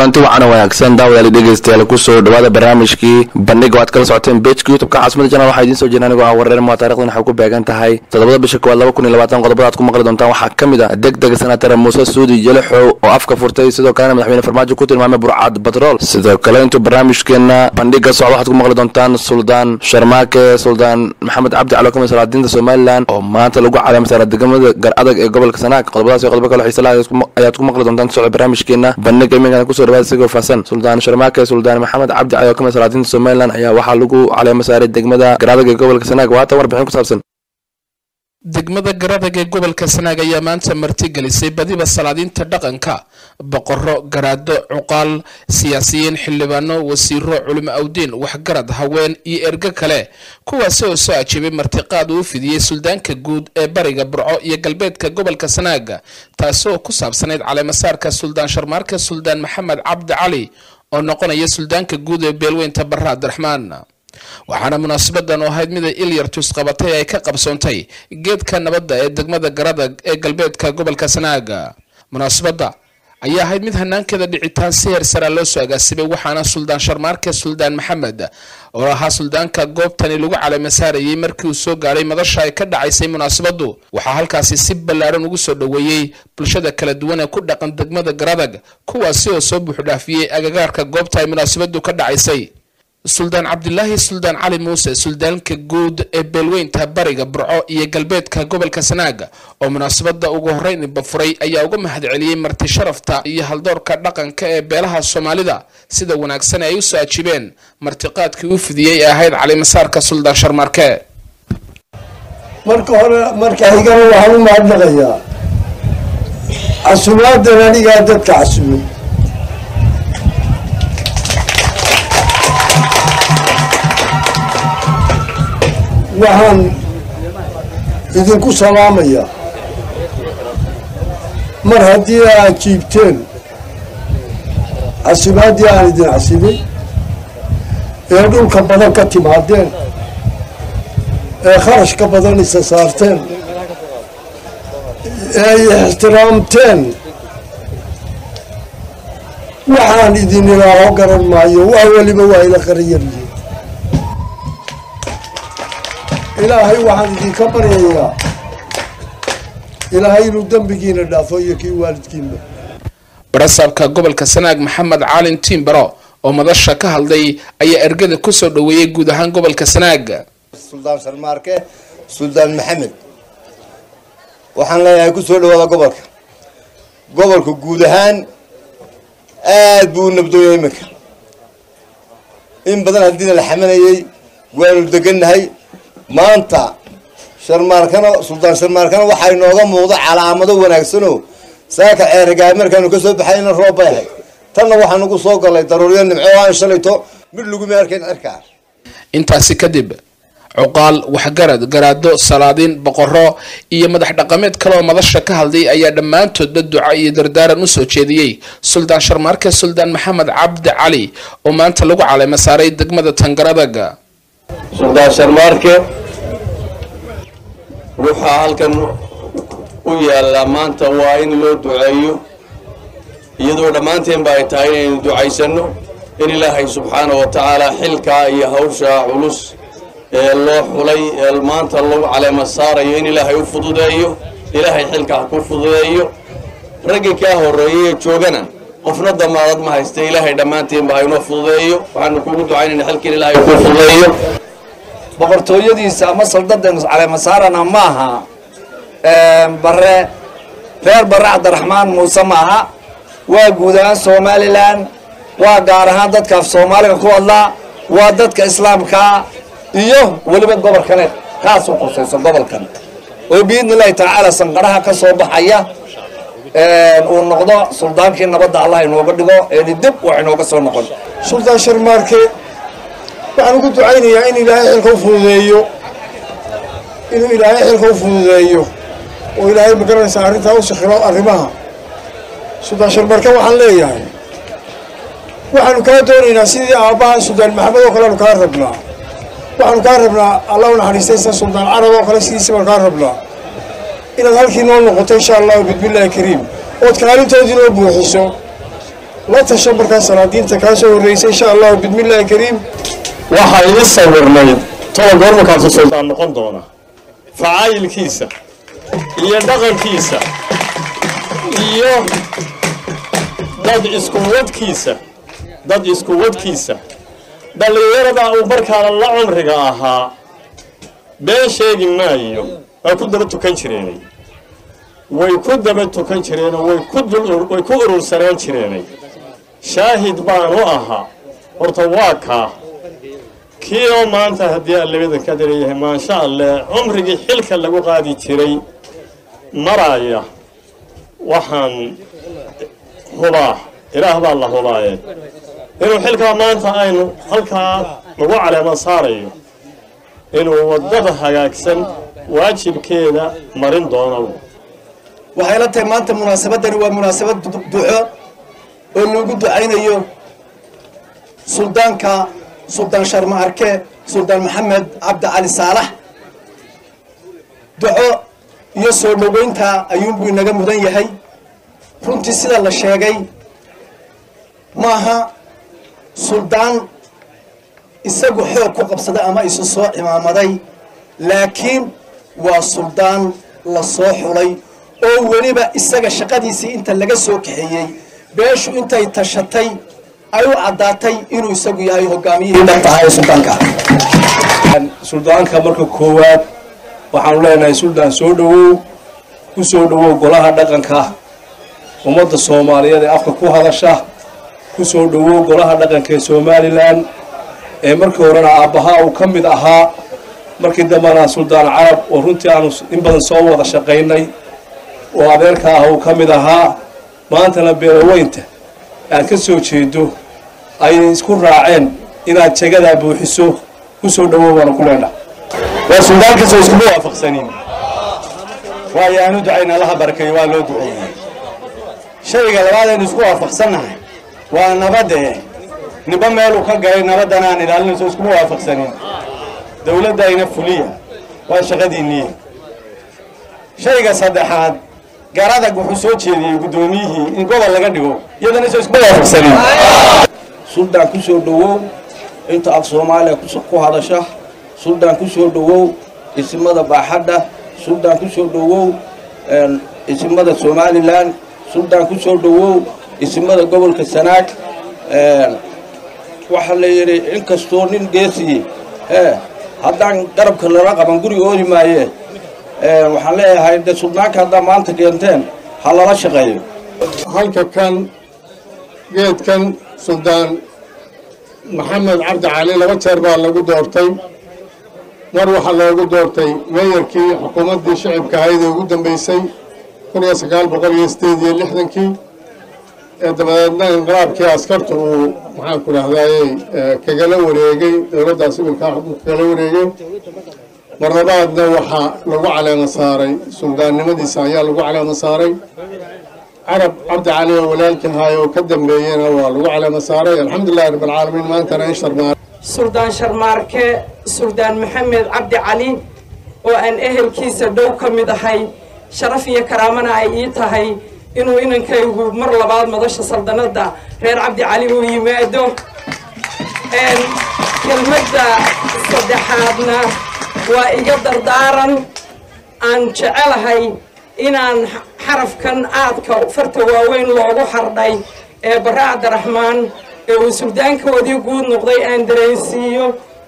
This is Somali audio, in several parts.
kulanti wacan wanaagsan daawadaali dhegeystayaal kusoo dhawaada barnaamijkii bandhiga waad kala socoteen bejka youtubeka caasimada janal waxaa idiin soo jeedin anigoo ah wareer maa taarikhdan waxay ku beegan tahay toddobada bisha koowaad laba kun iyo labaatan qodobada aad ku maqli doontaan waxaa ka mid ah deg dega senatar muuse suudi jelixow oo afka furtay sidoo kalena madaxweyne farmaajo ku tilmaamay burcad batrool sidoo kale intuu barnaamijkeena bandhiga socda waxaad ku maqli doontaan suldaan sharmaake suldaan maxamed cabdi cali oo kamid salaadiinta somalilan oo maanta lagu caleemay saara degmada gar adag ee gobolka sanaag qodobadaas iyo qodobo kale xiisa laha ayaad ku maqli doontaan socda barnaamijkeena bandhiga iminkana kusoo dhawaada sigoo faahsan suldaan sharmaake suldaan maxamed cabdi cali oo kamid salaadiinta somalilan ayaa waxaa lagu caleema saaray degmada gar adag ee gobolka sanaag waatan warbixin ku saabsan degmada garadag ee gobolka sanaag ayaa maanta martigelisay badiba salaadiinta dhaqanka boqoro garaado cuqaal siyaasiyiin xildhibaano wasiiro culimo awdiin waxgarad haween iyo ergo kale kuwaasi oo soo ajiibay martiqaad uu fidiyey suldaanka guud ee bariga burco iyo galbeedka gobolka sanaag taasi oo ku saabsanayd caleemasaarka suldaan sharmaarka suldaan maxamed cabdi cali oo noqonaya suldaanka guud ee beelweynta barre abdiraxmaan waxaana munaasabadan oo ahayd mid ay ilyartus qabatay ay ka qabsoontay geedka nabadda ee degmada garadag ee galbeedka gobolka sanaaga munaasabadda ayaa ahayd mid hanaankeeda dhicitaan si heer saraa loo soo agaasimay waxaana suldaan sharmaarke suldaan maxamed oo ahaa suldaanka goobtani lagu caleema saarayay markii uu soo gaadhay madasha ay ka dhacaysay munaasabaddu waxaa halkaasi si ballaadhan ugu soo dhoweeyey bulshada kala duwan ee ku dhaqan degmada garadag kuwaasi oo soo buuxdhaafiyey agagaarka goobta ay munaasabaddu ka dhacaysay suldaan cabdilaahi suldaan cali muuse suldaanka guud ee beelweynta bariga burco iyo galbeedka gobolka sanaaga oo munaasabada ugu horeyn bafuray ayaa uga mahadceliyey marti sharafta iyo haldoorka dhaqanka ee beelaha soomaalida sida wanaagsan ay usoo ajiibeen martiqaadkii u fidiyey ee ahayd calimasaarka suldaan sharmaarke marka hore marka xigana waxaan u mahadnaqayaa casumaadan anigaa dadka casumay waxaan idinku salaamayaa mar haddii aad jiibteen casimaadii aan idin casibay ee dhulka badan ka timaadeen ee kharashka badan isa saarteen ee ay ixtiraamteen waxaan idin ilaaho garan maayo wax weliba waa ila qariyaryihin ilaahay waxaan idinka baryayaa ilaahay inuu dembigiina dhaafo iyo kii waalidkiinba barasaabka gobolka sanaag maxamed caalin tiimbaro oo madasha ka hadlay ayaa ergada kusoo dhoweeyey guud ahaan gobolka sanaag suldaan sharmaarke suldaan maxamed waxaan leeyahay kusoo dhawaada gobolka gobolka guud ahaan aad buu u nabdooyay iminka in badan haddiina la xamanayay waanu degannahay maanta sharmaarkana suldaan sharmaarkana waxaa inooga muuqda calaamado wanaagsanoo saaka ceerigaay markaanu ka soo baxay ina roob bay ahayd tanna waxaanu ku soo galay daruuriyo nimco aan shalayto mid laguma arkayn cirkaa intaasi kadib cuqaal waxgarad garaado salaadiin boqoro iyo madax dhaqameed kale oo madasha ka hadlay ayaa dhammaantoodba duca iyo dardaaran usoo jeediyey suldaan sharmaarke suldaan maxamed cabdi cali oo maanta lagu caleema saaray degmada tangaradaga suldaan sharmaarke waxaa halkan u yaallaa maanta waa in loo duceeyo iyadoo dhammaanteenba ay tahay inaynu ducaysanno in ilaahay subxaana wa tacaala xilkaa iyo hawshaa culus ee loo xulay ee maanta lagu caleema saarayo in ilaahay u fududeeyo ilaahay xilkaa ku fududeeyo raggii kaa horreeyay ee joogana qofna damaadad ma haysta ilaahay dhammaanteenba haynoo fududeeyo waxaanu kugu ducaynayna xilkiin ilaahay ku fududeeyo boqortooyadiisa ama saldadeenu caleemasaarana ma aha bare reer bare cabdiraxmaan muuse ma aha waa guud ahaan somalilan waa gaar ahaan dadka af soomaaliga ku hadlaa waa dadka islaamkaa iyo weliba gobolkane kaas u qusayso gobolkan oo biidni illahi tacaala sanqaraha ka soo baxaya uu noqdo suldaankii nabadda allah inooga dhigo eeni dib wax inooga soo noqon suldaan sharmaarke waxaan ugu ducaynayaa in ilaahay xilka u fududeeyo inuu ilaahay xilka u fududeeyo oo ilaahay magaranaysa arrintaa u sakhiro arrimaha suldaan sharmarke waxaan leeyahay waxaanu kaa doonaynaa sidii aabbaha suldaan maxamed oo kale aanu kaa rabnaa waxaanu kaa rabnaa allah u naxariistaysa suldaan carab oo kale sidiisa baanu kaa rabnaa inaad halkii noo noqoto insha allahu bismillaahi kariim ood kaalintoodii noo buuxiso la tasho markaa salaadiinta kaa soo horreysay insha allahu bismillaahi kariim waxaa ii sawirnayd toban goormarkaasuu sultaan noqon doona facaayilkiisa iyo dhaqankiisa iyo dad iskuwadkiisa dad iskuwadkiisa dhallinyarada uu markaana la cumriga ahaa been sheegi maayo waa ku daba tukan jireenay way ku daba tukan jireenoo way ku way ku urursanaan jireenay shaahid baanu ahaa horta waa kaa kii oo maanta haddii allabadan ka dareeyahay maasha alleh cumrigii xilka lagu qaadi jiray maraya waxaan hubaa ilaah baa la hubaaye inuu xilkaa maanta aynu halkaa lagu caleema saarayo inuu waddada hagaagsan waajibkeeda marin doono waxay la tahay maanta munaasabadani waa munaasabad duco oo loogu ducaynayo suldaanka suldaan sharma arke suldaan maxamed cabdi cali saalax duco iyo soo dhoweynta ayuunbuu inaga mudan yahay runtii sida la sheegay maaha suldaan isagu xoog ku qabsaday ama isu soo cimaamaday laakiin waa suldaan la soo xulay oo weliba isaga shaqadiisii inta laga soo kaxeeyey beeshu intay tashatay ay u caddaatay inuu isagu yahay hogaamiyihii dhabta ahaa ee suldaanka suldaanka marka koowaad waxaanu leenahay suldaan soo dhowow ku soo dhowow golaha dhaqanka ummadda soomaaliyeed ee afka ku hadasha ku soo dhowow golaha dhaqanka ee somalilan ee markii horena aabbahaa uu ka mid ahaa markii dambena suldaan carab oo runtii aanu in badan soo wada shaqaynay oo adeerka ah uu ka mid ahaa maantana beelaweynta aad ka soo jeedo ayay isku raaceen inaad jagadaa buuxiso ku soo dhowow baanu ku leenaha waa suldaankaasoo iskuma waafaqsanin waayo aanu ducayna allaha barakeeyo waa loo duceeyey shayga labaad aynu isku waafaqsannahay waa nabadde niba meeluu ka galay nabaddan aan ilaalinayso iskuma waafaqsanin dowladdayna fuliya waa shaqadiinnii shayga saddexaad garadag wuxuu soo jeediyey guddoomiyihii in gobol laga dhigo iyadana soo iskuma waafaqsanin suldaan ku soo dhowow inta af soomaaliya ku hadasha suldaan ku soo dhowow isimada baaxadda suldaan ku soo dhowow isimada somalilan suldaan ku soo dhowow isimada gobolka sanaag waxaa la yidhi inkastoo nin geesiye ee haddaan garabka lala qaban guri ooli maaye waxaan leeyahay de suldaanka haddaa maanta keenteen ha lala shaqeeyo halka kan geedkan suldaan maxamed cabdi cali laba jeer baa lagu doortay mar waxaa loogu doortay meeyarkii xukuumaddii shicibka ahayd ee ugu dambeysay kun iyo sagaal boqol iyo sideed iyo lixdankii ee dabadeedna inqilaabkii askarta uu maxaanku dhahdaayey kagala wareegay dowladdaas iminkaa xukunka kagala wareegay mar labaadna waxaa lagu caleema saaray suldaannimadiisa ayaa lagu caleema saaray carab cabdi cali oo walaalkii ahaay oo ka dambeeyena waa lagu caleema saaray alxamdulilahi rabbilcaalamiin maantana in sharmaar suldaan sharmaarke suldaan maxamed cabdi cali oo aan ehelkiisa dhow ka mid ahay sharaf iyo karaamana ay ii tahay inuu inankaygu mar labaad madasha saldanadda reer cabdi cali uu yimaado kelmadda saddexaadna waa iga dardaaran aan jecelahay inaan xarafkan aadka farta waaweyn loogu xardhay ee barre cabdiraxmaan ee uu suldaankoodii guud noqday aan dareensiiyo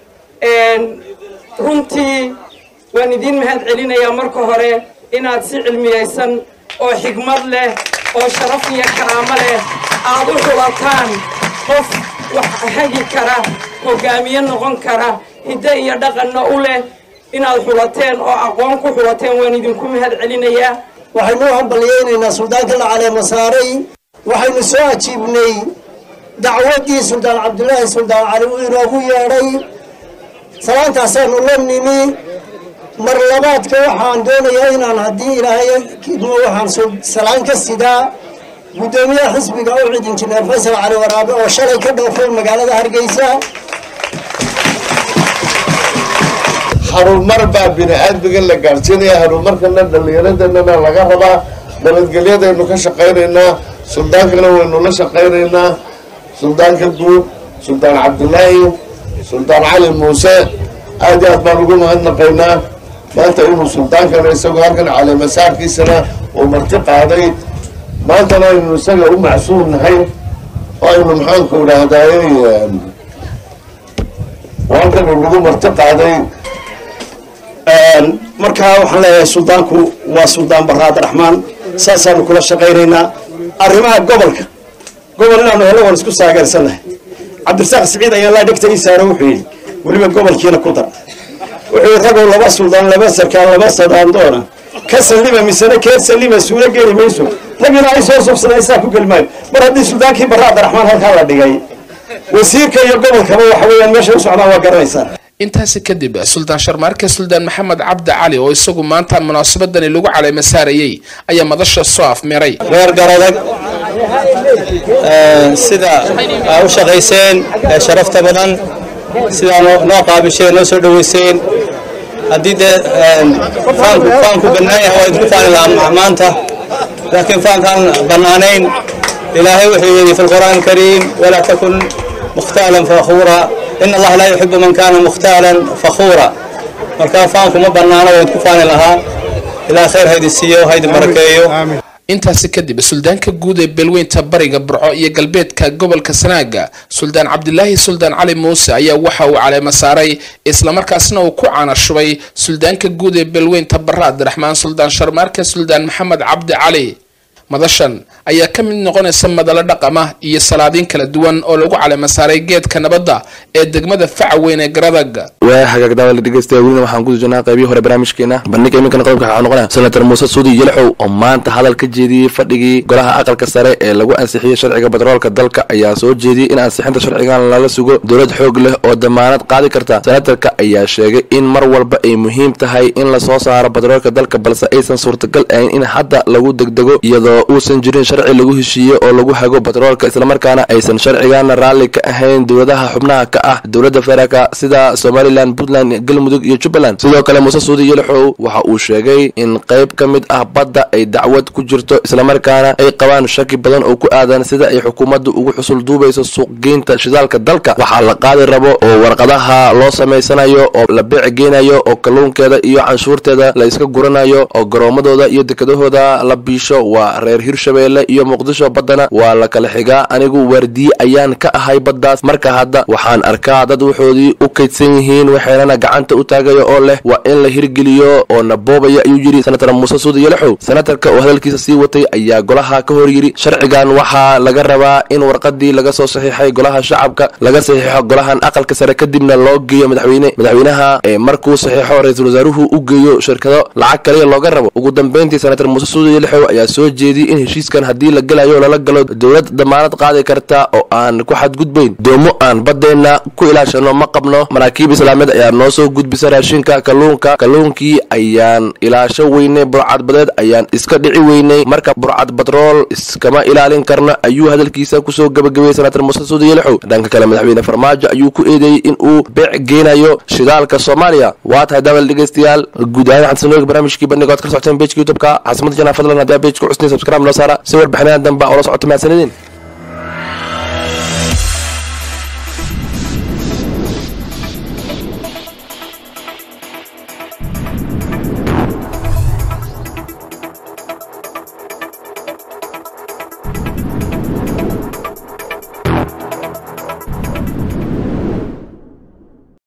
runtii waan idiin mahad celinayaa marka hore inaad si cilmiyaysan oo xigmad leh oo sharaf iyo karaamo leh aad u xulataan qof wax hagi kara hogaamiye noqon kara hiddo iyo dhaqanna u leh inaad xulateen oo aqoon ku xulateen waan idinku mahad celinayaa waxaynu u hambalyaynaynaa suldaanka la caleema saaray waxaynu soo ajiibnay dacwaddii suldaan cabdulaahi suldaan cali uu inoogu yeedhay salaantaasaanu la nimi mar labaadka waxaan doonayaa inaan haddii ilaahay kidmo waxaan salaan ka sidaa guddoomiyaha xisbiga ucid injineer faysal cali waraabe oo shalay ka dhoofay magaalada hargeysa harumar baa bini aadmiga la gaadhsiinaya harumarkana dhallinyaradeenana laga rabaa nabadgelyadaynu ka shaqaynaynaa suldaankana waynu la shaqaynaynaa suldaanka guud suldaan cabdilaahi suldaan cali muuse aad iyo aad baan ugu mahadnaqaynaa maanta inuu suldaankana isagoo halkan caleemasaarkiisana uu marti qaaday maantana aynu isaga u macsuum nahay oo aynu maxaanku idhaahdaay halkan uu nagu marti qaaday markaa waxaan leeyahay suldaanku waa suldaan barre abdiraxmaan saasaanu kula shaqaynaynaa arrimaha gobolka gobol inaanu hello waan isku saageersannahay cabdirasaaq siciid ayaa laa dhegta ii saaro wuxuu yidhi weliba gobolkiina ku dar wuxuu yidhi ragow laba suldaan laba sarkaan laba sadaandoona ka sallima misena keer sallima suuro geli mayso ragina ay soo subsadeen saa ku geli maayo mar haddii suldaankii barre abdiraxmaan halkaa la dhigay wasiirka iyo gobolkaba waxa weeyaan meesha u socdaan waa garanaysaa intaasi kadib suldaan sharmaarke suldaan maxamed cabdi cali oo isagu maanta munaasabadani lagu caleema saarayey ayaa madasha soo afmeeray reer garadag sida aa u shaqayseen ee sharafta badan sidaa noo qaabisheen noo soo dhaweyseen haddii dee faanku faanku bannaan yahay waa idinku faani lahaa maanta laakiin faankaan bannaanayn ilaahay wuxuu yidhi fi lqur'aan alkariim walaa takun mukhtaalan fakhuura in allaha laa yuxibu man kaana mukhtaalan fakhuura markaa faanku ma bannaano waa idinku faani lahaa ilaa khayr haydin siiyo haydin barakeeyo intaasi kadib suldaanka guud ee beelweynta bariga burco iyo galbeedka gobolka sanaaga suldaan cabdilaahi suldaan cali muuse ayaa waxa uu caleema saaray islamarkaasna uu ku caanashubay suldaanka guud ee beelweynta barre abdiraxmaan suldaan sharmaarke suldaan maxamed cabdi cali madashan ayaa ka mid noqonaysa madalo dhaqama iyo salaadiin kala duwan oo lagu caleema saaray geedka nabadda ee degmada faca weyn ee garadag waa hagaag daawada dhegeystayaa welina waxaan ku jirnaa qaybihii hore barnaamijkeena bandhiga iminkana qodobka waxaa noqonaya senator muuse suudi yelxow oo maanta hadal ka jeediyey fadhigii golaha aqalka sare ee lagu ansixiyey sharciga batroolka dalka ayaa soo jeediyey in ansixinta sharcigan lala sugo dowlad xoog leh oo damaanad qaadi karta senatarka ayaa sheegay in mar walba ay muhiim tahay in lasoo saaro batroolka dalka balse aysan suurtagal ahayn in hadda lagu degdego iyadoo uusan jirin sharci lagu heshiiye oo lagu hago batroolka islamarkaana aysan sharcigana raalli ka ahayn dowladaha xubnaha ka ah dowladda federaalka sida somalilan puntland galmudug iyo jubbaland sidoo kale muuse suudi yelxow waxa uu sheegay in qayb ka mid ah badda ay dacwad ku jirto islamarkaana ay qabaan shaki badan oo ku aadan sida ay xukuumaddu ugu xusul duubayso suuqgeynta shidaalka dalka waxaa la qaadi rabo oo warqadaha loo samaysanayo oo la beec geynayo oo kalluunkeeda iyo canshuurteeda la iska guranayo oo garoomadooda iyo dekedahooda la biisho waa reer hirshabeelle iyo muqdisho baddana waa la kala xigaa anigu waardiye ayaan ka ahay baddaas marka hadda waxaan arkaa dad waxoodii u kaydsan yihiin waxaynana gacanta u taagaya oo leh waa in la hirgeliyo oo na boobaya ayuu yidhi senator muuse suudi yelxow senatarka oo hadalkiisa sii watay ayaa golaha ka hor yidhi sharcigan waxaa laga rabaa in warqadii laga soo saxiixay golaha shacabka laga saxiixo golahan aqalka sare kadibna loo geeyo madaxweyne madaxweynaha ee markuu saxiixo ra-iisul wasaaruhu u geeyo shirkado lacag kaliya looga rabo ugu dambeyntii senator muuse suudi yelxow ayaa soo jeediyey in heshiiskan haddii la gelayo lala galo dowlad damaanad qaadi karta oo aan ku xadgudbayn doomo aan baddeenna ku ilaashano ma qabno maraakiib islaameed ayaa noo soo gudbisa raashinka kalluunka kalluunkii ayaan ilaasho weynay burcadbadeed ayaan iska dhici weynay marka burcad batrool iskama ilaalin karno ayuu hadalkiisa kusoo gabagabeeyey senator muuse suudi yelxow dhanka kale madaxweyne farmaajo ayuu ku eedeeyey in uu beec geynayo shidaalka soomaaliya waa tahay daawal dhegeystayaal guud ahaan waxaan sanoga barnaamijkii bandhiga oad kala socoteen bejka youtubeka caasimada janaa fadlan haddii aa bejka cusnay subscribe noo saara si warbixinaha dambe oo la socota mahadsanidin